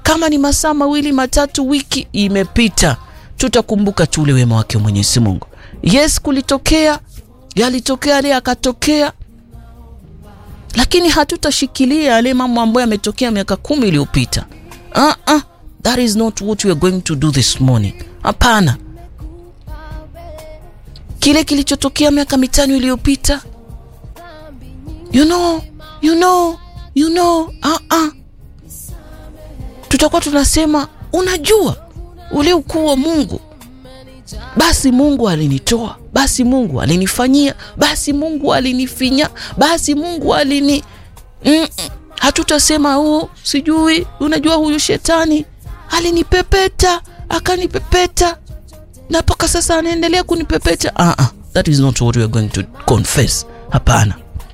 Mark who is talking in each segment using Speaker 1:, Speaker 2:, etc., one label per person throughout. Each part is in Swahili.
Speaker 1: kama ni masaa mawili matatu, wiki imepita, tutakumbuka tu ule wema wake Mwenyezi Mungu. Yes, kulitokea yalitokea yale yakatokea, lakini hatutashikilia yale mambo ambayo yametokea miaka kumi iliyopita. uh -uh, that is not what we are going to do this morning. Hapana, kile kilichotokea miaka mitano iliyopita, you know, you know, you know, uh -uh. Tutakuwa tunasema unajua ule ukuu wa Mungu basi Mungu alinitoa, basi Mungu alinifanyia, basi Mungu alinifinya, basi Mungu alini mm -mm. Hatutasema oh, sijui unajua, huyu shetani alinipepeta akanipepeta na mpaka sasa anaendelea kunipepeta. uh -uh. That is not what we are going to confess. Hapana.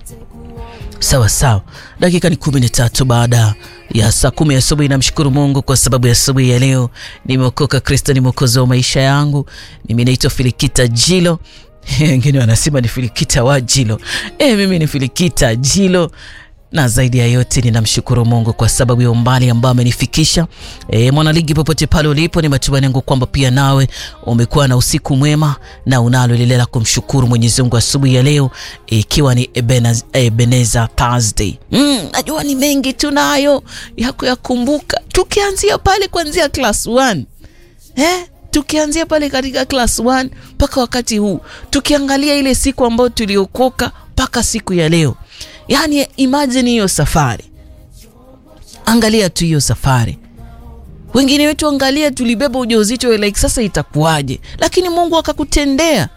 Speaker 1: Sawa sawa, dakika ni kumi na tatu baada ya saa kumi asubuhi. Namshukuru Mungu kwa sababu ya asubuhi ya leo nimeokoka. Kristo ni mwokozi wa maisha yangu. Mimi naitwa Filikita Jilo, wengine wanasema ni Filikita wa Jilo. E, mimi ni Filikita Jilo na zaidi ya yote ninamshukuru Mungu kwa sababu ya umbali ambao amenifikisha. E, mwanaligi, popote pale ulipo, ni matumaini yangu kwamba pia nawe umekuwa na usiku mwema na unalo lile la kumshukuru Mwenyezi Mungu asubuhi ya leo, ikiwa e, ni Ebenezer Thursday. Mm, najua ni mengi tunayo ya kuyakumbuka, tukianzia pale kuanzia class 1 eh tukianzia pale katika class 1 mpaka wakati huu, tukiangalia ile siku ambayo tuliokoka mpaka siku ya leo. Yaani, imagine hiyo safari, angalia tu hiyo safari. Wengine wetu angalia, tulibeba ujauzito like sasa itakuwaje? Lakini Mungu akakutendea,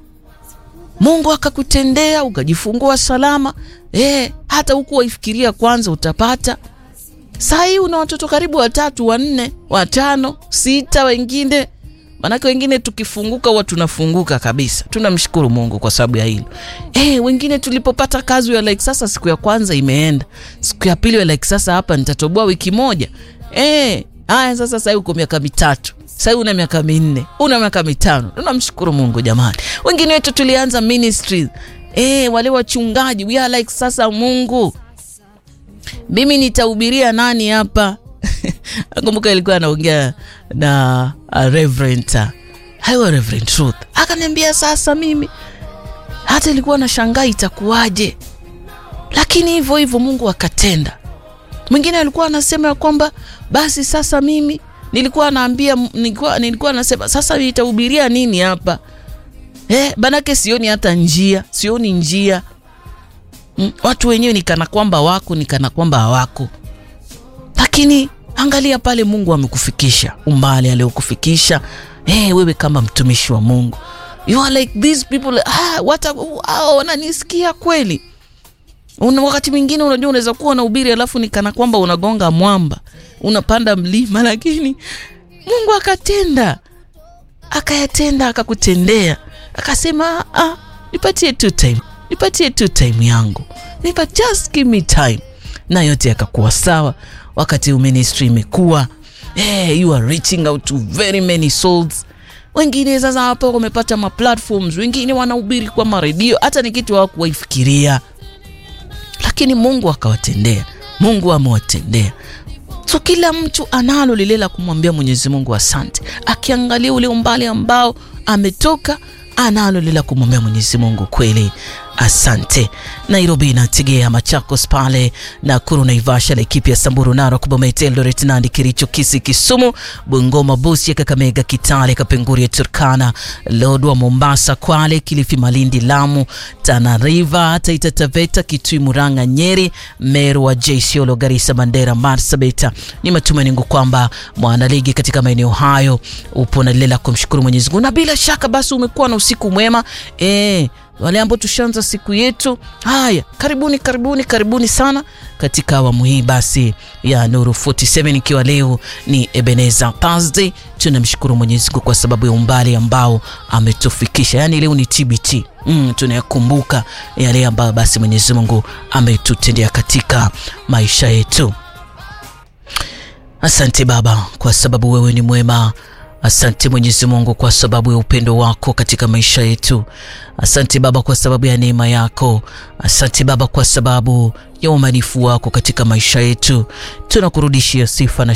Speaker 1: Mungu akakutendea ukajifungua salama. Eh, hata huku waifikiria kwanza utapata. Saa hii una watoto karibu watatu, wanne, watano, sita, wengine Manake wengine tukifunguka huwa tunafunguka kabisa. Tunamshukuru Mungu kwa sababu ya hilo. Eh, wengine tulipopata kazi ya like sasa siku ya kwanza imeenda. Siku ya pili like sasa hapa nitatoboa wiki moja. Eh, haya sasa sasa uko miaka mitatu. Sasa una miaka minne, una miaka mitano. Tunamshukuru Mungu jamani. Wengine wetu tulianza ministry. Eh, wale wachungaji we are like sasa Mungu. Mimi nitahubiria nani hapa? Nakumbuka ilikuwa anaongea na uh, Reverend uh, Reverend Truth akaniambia, sasa mimi hata ilikuwa na shangaa itakuwaje, lakini hivyo hivyo Mungu akatenda. Mwingine alikuwa anasema ya kwamba basi sasa mimi nilikuwa naambia nilikuwa, nilikuwa nasema sasa nitahubiria nini hapa eh, banake sioni hata njia, sioni njia mm, watu wenyewe nikana kwamba wako nikana kwamba hawako, lakini Angalia pale Mungu amekufikisha umbali aliokufikisha. Hey, wewe kama mtumishi wa Mungu you are like these people ah, what ah, wananisikia kweli. Una wakati mwingine unajua unaweza kuwa unahubiri alafu ni kana kwamba unagonga mwamba, unapanda mlima, lakini Mungu akatenda, akayatenda, akakutendea, akasema ah, nipatie tu time, nipatie tu time yangu, nipa just give me time, na yote yakakuwa sawa. Wakati ministry imekuwa hey, you are reaching out to very many souls. Wengine sasa hapo wamepata ma platforms, wengine wanahubiri kwa maredio, hata ni kitu hawakuwaifikiria, lakini Mungu akawatendea. Mungu amewatendea. So kila mtu analo lile la kumwambia Mwenyezi Mungu asante, akiangalia ule umbali ambao ametoka, analo lile la kumwambia Mwenyezi Mungu kweli asante. Nairobi na Tegea, Machakos pale Nakuru, Naivasha, Laikipia, Samburu, Narok, Bomet, Eldoret, Nandi, Kericho, Kisii, Kisumu, Bungoma, Busia, Kakamega, Kitale, Kapenguria, Turkana, Lodwa, Mombasa, Kwale, Kilifi, Malindi, Lamu, Tana River, Taita Taveta, Kitui, Murang'a, Nyeri, Meru, Wajir, Isiolo, Garissa, Mandera, Marsabit. Ni matumaini yangu kwamba mwanaligi katika maeneo hayo upo na lile la kumshukuru Mwenyezi Mungu, na bila shaka basi umekuwa na usiku mwema eh wale ambao tushaanza siku yetu. Haya, karibuni karibuni karibuni sana katika awamu hii basi ya Nuru 47 ikiwa leo ni Ebenezer Thursday. Tunamshukuru Mwenyezi Mungu kwa sababu ya umbali ambao ametufikisha, yaani leo ni TBT. Mm, tunayakumbuka yale ambayo basi Mwenyezi Mungu ametutendea katika maisha yetu. Asante Baba kwa sababu wewe ni mwema. Asante Mwenyezi Mungu kwa sababu ya upendo wako katika maisha yetu. Asante Baba kwa sababu ya neema yako. Asante Baba kwa sababu ya uaminifu wako katika maisha yetu. Tunakurudishia sifa na